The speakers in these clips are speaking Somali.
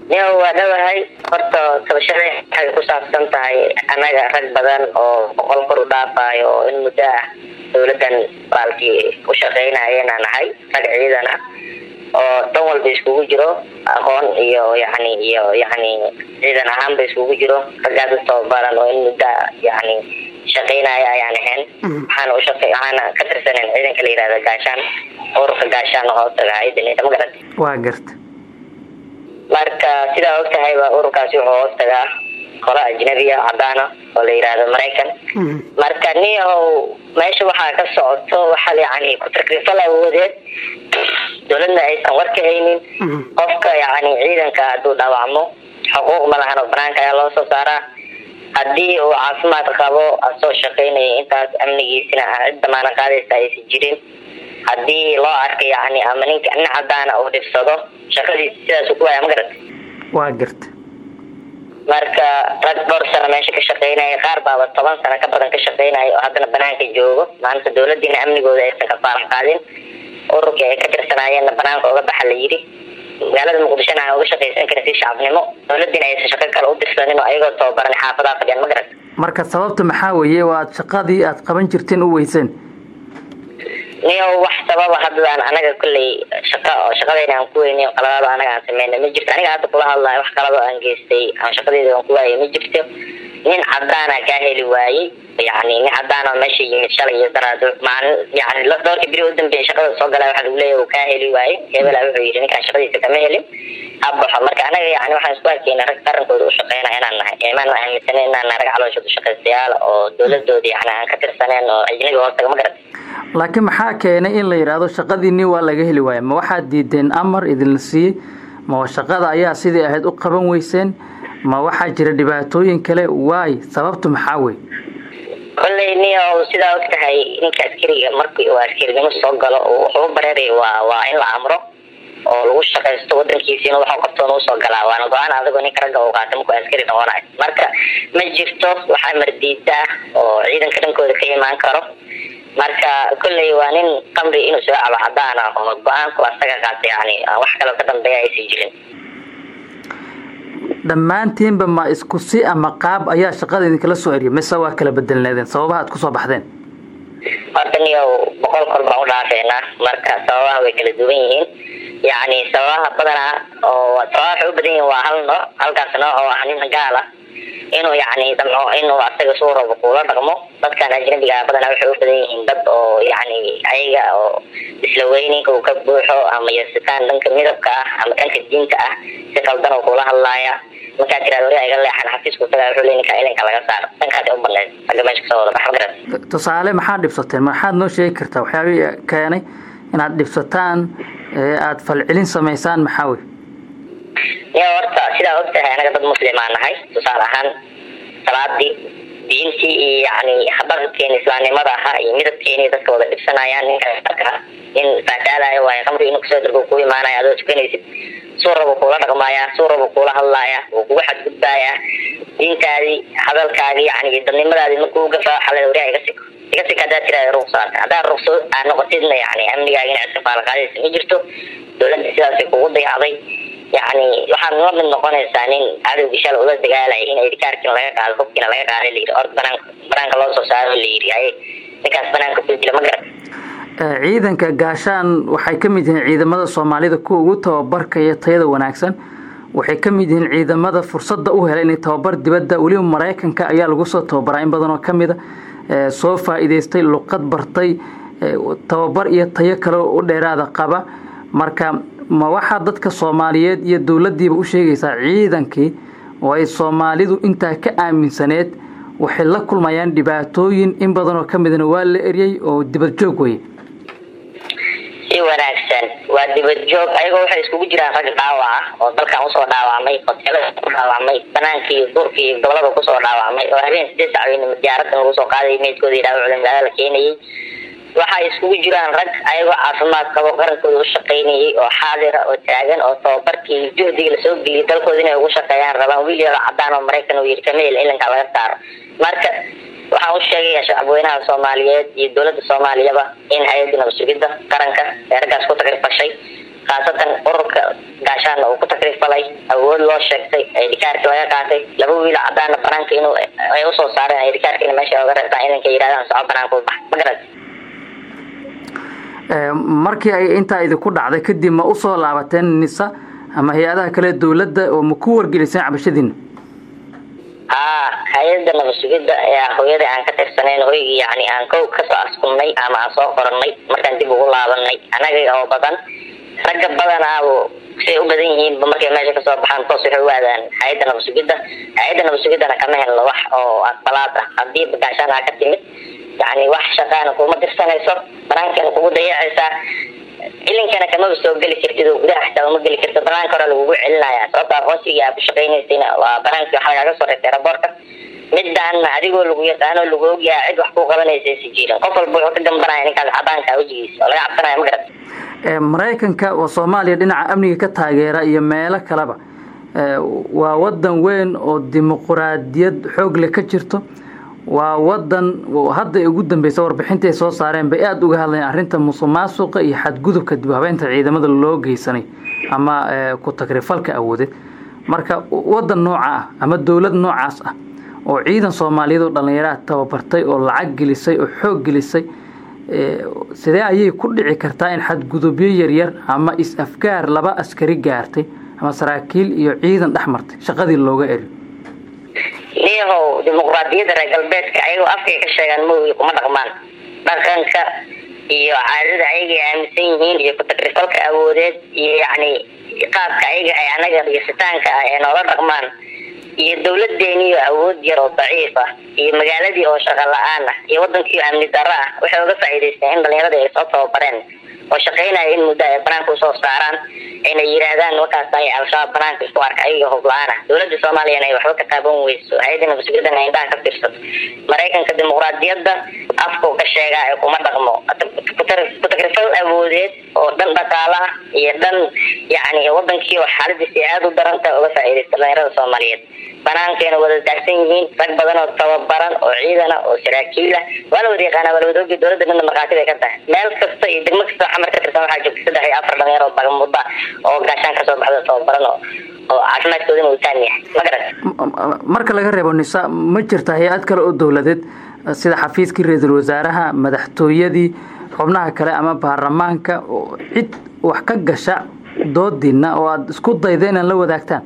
nia waa dhawahay horta tabashada waxay ku saabsan tahay annaga rag badan oo boqol kor u dhaafayo oo in muddo ah dawladan baalkii u shaqeynayeen aan nahay rag ciidan ah oo dhan walba iskugu jiro aqoon iyo yani iyo yani ciidan ahaanba iskugu jiro raggaas u tababaran oo in muddo yani shaqeynaya ayaan ahayn waxaana u shaqe waxaana ka tirsanen ciidanka la yihahda gaashaan ururka gaashaan hoostaga hayadda ma garat waa garta marka sidaa og tahay ba ururkaasi wuxuu hoostagaa qolo ajnabiya cadaana oo la yihahdo maraykan marka niyahow meesha waxaa ka socoto waxaa yani ku-takrifal awoodeed dowladna aysan war ka haynin qofka yani ciidanka hadduu dhaawacmo xuquuq ma lahan oo banaanka ayaa loo soo saaraa haddii uu caafimaad qabo asoo shaqeynaya intaas amnigiisina cid damaana qaadaysa aysan jirin haddii loo arka yani ama ninka nin cadaana uu dhibsado shaqadiisa sidaas ku waaya ma garata waa garta marka rag dhowr sano meesha ka shaqeynaya qaar baaba toban sano ka badan ka shaqeynaya oo haddana banaanka joogo maanta dawladiina amnigooda aysan ka faalax qaadin ururkii ay ka tirsanaayeenna banaanka uga baxa la yidhi magaalada muqdishona aan uga shaqaysan karin si shacabnimo dawladiina aysan shaqo kale u dirsanin oo ayagoo tababaran xaafadaha fadhiyaan ma garata marka sababta maxaa weeye waa aad shaqadii aad qaban jirteen u weyseen niyo wax sababa haddadaan anaga kolley shaqa oo shaqadayna aan ku weyni qaladaado anaga aan sameyna ma jirto aniga hadda kula hadlayo wax kalado aan geystay aan shaqadeyda aan ku waayay ma jirto nin cadaana kaa heli waayey yani nin cadaana meesha yimid shalay iyo daraad maalin yani dhowrka beri u dambeeya shaqada soo galaa waxaa lagu leeyahy uu kaa heli waayey hebela wuxuu yidhi ninkaan shaqadiisa kama helin habaxo marka anaga yani waxaan isku arkeyna rag qarankooda u shaqeyna inaan nahay imaan ma aaminsanen inaan nahay rag calooshood ushaqaystayaal oo dawladooda yani aan ka tirsaneen oo ajnabi hoostaga ma garata laakiin maxaa keenay in la yidhaahdo shaqadiinii waa laga heli waaya ma waxaad diideen amar idinla siiyey ma shaqada ayaa sidii ahayd u qaban weyseen ma waxaa jira dhibaatooyin kale waay sababtu maxaa wey kolley niyo sidaa og tahay ninka askariga markii uu askarinimo soo galo wuxuu u bareeraya waa waa in la amro oo lagu shaqaysto wadankiisiina waxu qabtoona usoo galaa waana go-aan adigoo ninka ragga uu qaata markuu askari noqonayo marka ma jirto wax amar diida ah oo ciidanka dhankooda ka imaan karo marka kolley waa nin qamri inuu soo cabo cadaan ah oo go-aanku asaga qaata yani wax kaloo ka dambeeya aysan jirin dhammaantiinba ma isku si ama qaab ayaa shaqada idinkala soo eriya mise waa kala bedelneedeen sababaha ad kusoo baxdeen horta niyo boqol kor baan u dhaafeynaa marka sababaha way kala duwan yihiin yani sababaha badanaa oo sababaha waxay u badan yihiin waa hal nooc halkaas nooc oo ah nin gaal ah inuu yani damco inuu asaga suu rabo kuula dhaqmo dadkan ajnabiga badanaa waxay u badan yihiin dad oo yani ayaga oo isla weyninka uu ka buuxo ama yasitaan dhanka midabka ah ama dhanka diinta ah si qaldan oo kula hadlaaya markaa tiraad wari iga leexan xafiisku tagaa wuxuu le ninka ilinka laga saaro dhankaas u baneed agga meesha kasoo wada bax magarat tusaale maxaad dhibsateen maxaad noo sheegi kartaa waxyaabihii keenay inaad dhibsataan ee aada falcelin samaysaan maxaa wey niyo horta sidaa og tahay anaga dad muslimaa nahay tusaale ahaan salaadii diintii iyo yani dhaqankeeni islaamnimada ahaa iyo midabkeeni dadka wada dhibsanayaan ninka arka in faataalayo waayo qamri inuu kusoo dargo ku imaanaya adoo tukanaysid suu rabo kuula dhaqmaaya suu rabo kuula hadlaaya wuu kugu xadgudbaaya diintaadii hadalkaagii yani dadnimadaadii markuu ugafa xalada wariha iga siko iga sika haddaad tiraada ruqsaata haddaad ruqso aad noqotidna yani amnigaaga inaad iska faalaqaadaysa ma jirto dawladda sidaasay kugu dayacday yani waxaad la mid noqonaysaa nin cadowgii shala ula dagaalaya in idikaarkiina laga qaado hubkiina laga qaaday layidhi or banaanka banaanka loo soo saaro layidhi ay ninkaas banaanka ku dila ma garat ciidanka gaashaan waxay ka mid yihiin ciidamada soomaalida kuwa ugu tababarka iyo tayada wanaagsan waxay ka mid yihiin ciidamada fursadda u helay inay tababar dibadda weliba maraykanka ayaa lagu soo tababaraa in badan oo ka mid a soo faa'iidaystay luqad bartay tababar iyo tayo kale u dheeraada qaba marka ma waxaa dadka soomaaliyeed iyo dowladdiiba u sheegaysaa ciidankii oo ay soomaalidu intaa ka aaminsaneed waxay la kulmayaan dhibaatooyin in badan oo ka midna waa la eryay oo dibad joog weye si wanaagsan waa dibad joog ayagoo waxay iskugu jiraan rag dhaawac ah oo dalkan usoo dhaawacmay hoteelada ku dhaawacmay banaankii duurka iyo gobolada kusoo dhaawacmay oo habeen sideed sacweyn diyaarada lagu soo qaaday meydkooda iyo dhaawacooda magaalada la keenayay waxay iskugu jiraan rag ayagoo caafimaad qabo qarankooda u shaqaynayay oo xaadira oo taagan oo tababarkii juhdiga lasoo geliyay dalkooda inay ugu shaqeeyaan rabaan wiil yaro cadaan oo maraykan uu yiri kameel ilanka laga saaro marka waxaan u sheegaya shacabweynaha soomaaliyeed iyo dowladda soomaaliyaba in hay-adda nabad sugidda qaranka ee raggaas ku tagrifashay khaasatan ururka gaashaana uu ku takrifalay awood loo sheegtay idikaarki laga qaatay laba wiil cadaana banaanka inuu ay usoo saareen idikaarka in meesha oga reebtaan idanka yidhahdaan soco banaanka u bax ma garat markii ay intaa idinku dhacday kadib ma usoo laabateen nisa ama hay-adaha kale dawladda oo ma ku wargeliseen cabashadiina haa hay-ada nabad sugidda ayaa hooyada aan ka tirsaneyn hoygii yani aan kow kasoo askumnay ama aan soo qoranay markaan dib ugu laabanay anaga oo badan ragga badanaabo siay u badan yihiinba markay meesha kasoo baxaan toos waxay u aadaan hay-adda nabad sugidda hay-adda nabad sugiddana kama helno wax oo aqbalaad ah haddii gaashaan aa ka timid yani wax shaqaana kuma dirsanayso banaankana kugu dayacaysaa cilinkana kamaba soo geli kartid oo gudaha xitaa uma geli kartid banaanka hore lagugu celinaya sababta aqoonsigii aa ku shaqaynaysayna waa banaankii waxa lagaaga soo reebtay raboorka midaana adigoo lagu yaqaano lagu ogyaha cid wax kuu qabanaysa si jirin qof walba wuxuu ka gambanaya ninkaas cadaanka wejigiisa oo laga cabsanaya ma garat maraykanka oo soomaaliya dhinaca amniga ka taageera iyo meelo kaleba waa wadan weyn oo dimuquraadiyad xoog leh ka jirto waa wadan hadda ugu dambeysa warbixintaay soo saareen bay aada uga hadlayeen arrinta musuq maasuqa iyo xadgudubka dib habeynta ciidamada loo geysanay ama ku tagrifalka awoodeed marka wadan nooca ah ama dowlad noocaas ah oo ciidan soomaaliyeed oo dhallinyaraha tababartay oo lacag gelisay oo xoog gelisay sidee ayay ku dhici kartaa in xadgudubyo yaryar ama is-afgaar laba askari gaartay ama saraakiil iyo ciidan dhex martay shaqadii looga eri niyahow dimuqraadiyadda reer galbeedka ayagoo afkay ka sheegaan moogi kuma dhaqmaan dhaqanka iyo caadada ayagay aaminsan yihiin iyo ku-tagrifalka awoodeed iyo yacni qaabka ayaga ay anaga dhigisitaanka ah ee noola dhaqmaan iyo dawladeeniyo awood yar oo daciif ah iyo magaaladii oo shaqa la-aan ah iyo wadankii amni darro ah waxay uga faa'iidaysteen in dhalinyaradii ay soo tababareen oo shaqaynaya in muddo ay banaanka usoo saaraan ayna yidhaahdaan markaas ay al-shabaab banaanka isku arka ayaga hub la-aan ah dowladda soomaaliyana ay waxba ka taaban weyso hay-adda nabadsugyadana indhaha ka fiirsato maraykanka dimuqraadiyadda afkuu ka sheegaa ee kuma dhaqmo ku-tagrifal awoodeed oo dhan dhaqaalaha iyo dhan yacni wadankii oo xaaladiisi aada u daranta uga faa'iidaysta dhalinyarada soomaaliyeed banaankayna wada daagsan yihiin rag badan oo tababaran oo ciidana oo saraakiila waa la wada yaqaana waa la wada ogi dowladda midna markhaati bay ka tahay meel kasta iyo degmo kasta xamar ka tirsan waxaa joogta saddex iyo afar dhalinyaro oo bagamudda oo gaashaan kasoo baxda tababaran oo oo caafimaadkoodana uu taan yahay ma garat marka laga reebo nisa ma jirta hay-ad kale oo dowladeed sida xafiiskii ra-iisul wasaaraha madaxtooyadii xubnaha kale ama baarlamaanka oo cid wax ka gasha doodiina oo aada isku dayda inaad la wadaagtaan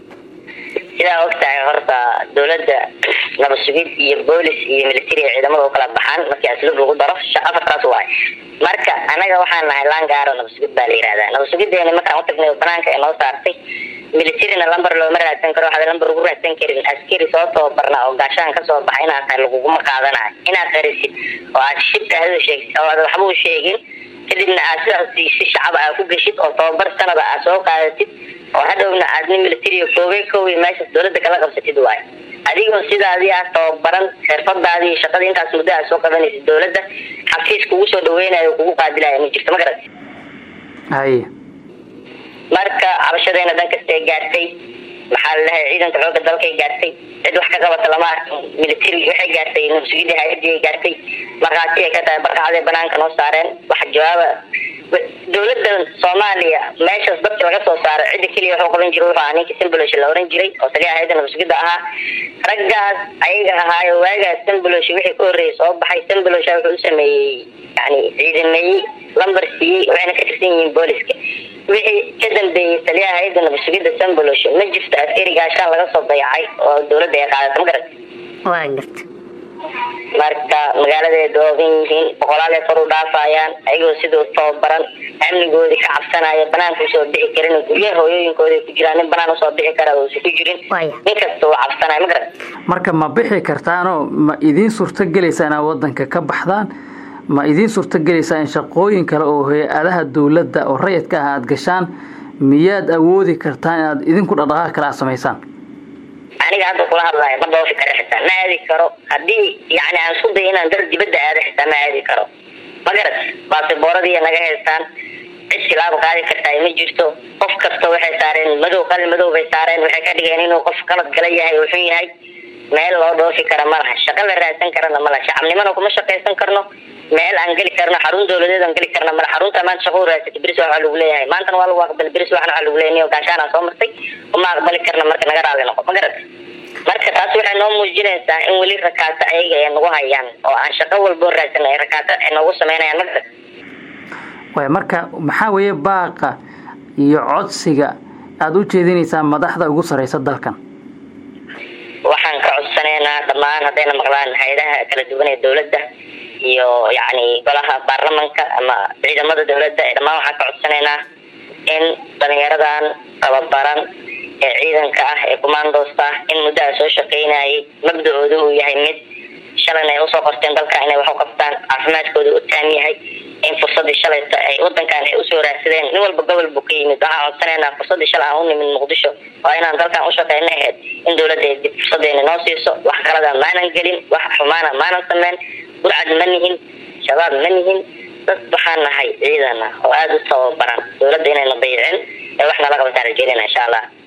sidaa ogtahay horta dowladda nabad sugid iyo boolis iyo military ciidamada u kala baxaan markii asluub lagu daro afartaas waay marka anaga waxaan nahay langaaro nabad sugid baa la yihahdaa nabad sugideena markaan utagnay banaanka ee noo saartay militarina lamber looma raadsan karo waxaad lamber ugu raadsan karin askari soo tababarna oo gaashaan kasoo baxa inaad tahay laguguma qaadanayo inaad qarisid oo aad shibka hada sheegsid oo aad waxba u sheegin kadibna aad sidaas si shacaba aa ku geshid oo tababar sanada aad soo qaadatid oo hadhowna aad nin military koobay koobay meeshaas dowladda kala qabsatid waayo adigoo sidaadii ah tababaran xirfadaadii iyo shaqadii intaas muddo aad soo qabanaysid dowladda xafiis kugu soo dhaweynayo o kugu qaadilayo ma jirto ma garat haye marka cabashadeena dhan kastay gaartay maxaa lalahay ciidanka xooga dalkay gaartay cid wax ka qabata lama arkin military waxay gaartay nabsugidii hay-adii gaartay markhaati ay ka tahay barqacday banaanka noo saareen waxa jawaaba dowladda soomaaliya meeshaas dadka laga soo saaray cidda keliya wuxuu qaban jiray wuxuu ahaa ninkii sambolosh la oran jiray oo taliya hay-adda nabsugidda ahaa raggaas ayaga ahaayo waagaas sambolosh wixii ka horreeyay soo baxay sambolosh wuxuu u sameeyey yani ciidameeyey lamber siiyey waxayna ka tirsan yihiin booliska wixii ka dambeeyey taliyaha hay-adda nabasugidda sambolosh ma jirto askari gaashaan laga soo dayacay oo dowladda ay qaadata ma garat waa garta marka magaaladay doogan yihiin boqolaal kor u dhaafayaan ayagoo sidoo tababaran amnigoodii ka cabsanaya banaanka usoo bixi karin guryaha hooyooyinkooda ku jiraan nin banaan usoo bixi kara uusa ku jirin nin kasta uu cabsanaya ma garat marka ma bixi kartaanoo ma idiin suurto gelaysaa inaad wadanka ka baxdaan ma idiin suurto gelaysaa in shaqooyin kale oo hay-adaha dowladda oo rayidka ah aada gashaan miyaad awoodi kartaan inaad idinku dhaqdhaqaaq kale aad samaysaan aniga hadda kula hadlaayo ma dhoofi karo xitaa ma aadi karo haddii yani aan isku dayo inaan dar dibadda aado xitaa ma aadi karo ma garat baasibooradii naga haystaan cid silaaba qaadi kartaa ma jirto qof kasta waxay saareen madow qalin madow bay saareen waxay ka dhigeen inuu qof qalad gala yahay oo xun yahay meel loo dhoofi kara ma laha shaqo la raadsan karana ma laha shacabnimana kuma shaqaysan karno meel aan geli karno xarun dawladeed aan geli karna mala xarunta maanta shaqo u raadsatay beris waxaa lagu leeyahay maantana waa lagu aqbali beris waxna waxaa lagu leeyahay gaashaanaa soo martay uma aqbali karna marka naga raali noqo ma garata marka taas waxay noo muujinaysaa in weli rakaato ayaga ay nagu hayaan oo aan shaqo walboo raadsan ay rakaato ay noogu sameynayaan ma garata way marka maxaa weeye baaqa iyo codsiga aada u jeedinaysaa madaxda ugu sareysa dalkan waxaan ka codsanaynaa dhammaan haddayna maqlaan hay-adaha kala duwan ee dawladda iyo yacni golaha baarlamanka ama ciidamada dawladda dhammaan waxaan ka codsanaynaa in dhalinyaradan tababaran ee ciidanka ah ee commandoosta ah in muddaha soo shaqeynayay mabda-ooda uu yahay mid shalan ay usoo qorteen dalka inay wax u qabtaan caafimaadkooda u taam yahay in fursadii shalayta ay wadankan ay usoo raadsadeen nin walba gobol buu ka yimid waxaan codsanaynaa fursadii shalay aan u nimid muqdisho waa inaan dalkan ushaqeyna ahayd in dawladda ay dib fursadeena noo siiso wax kalada maanan gelin wax xumaana maanan sameyn burcad ma nihin shabaab ma nihin dad waxaan nahay ciidan ah oo aada u tababaran dawladda inayna dayicin ee wax nala qabtaan rajeynayna insha allah